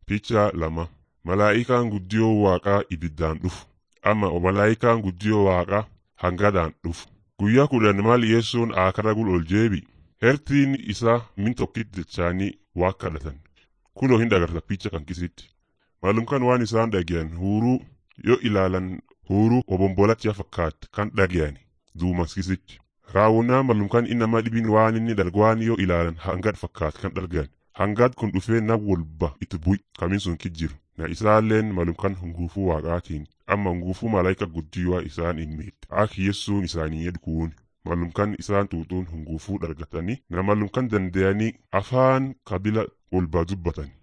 Picha lama malaa'ikaan guddiyoo waaqaa ibiddaan dhufu amma malaa'ikaan guddiyoo waaqaa hangadaan dhufu guyyaa kudhan maal yeessuun aakara gul ol jeebi hertiin isaa min tokkit jechaanii waa kadhatan kunoo hin dhagarta picha kan kisitti maalumkan waan isaan dhagiyan huuruu yoo ilaalan huuruu obombolachaa fakkaat kan dhagiyani duumas kisitti raawwannaa maalumkan inama dhibin waan inni dhargwaan yoo ilaalan hangad fakkaat kan dhargan hangaad kun dhufee na walba itti bu'i kamin sun kijjiru na isaalleen malumkan hunguufuu waaqaatiin amma hunguufuu malaayika guddiyoo isaan hin miidhe ak yeessuun isaanii edkuun malumkan isaan tuutuun hunguufuu dhargatanii na malumkan dandayanii afaan kabila walbaa dubbatani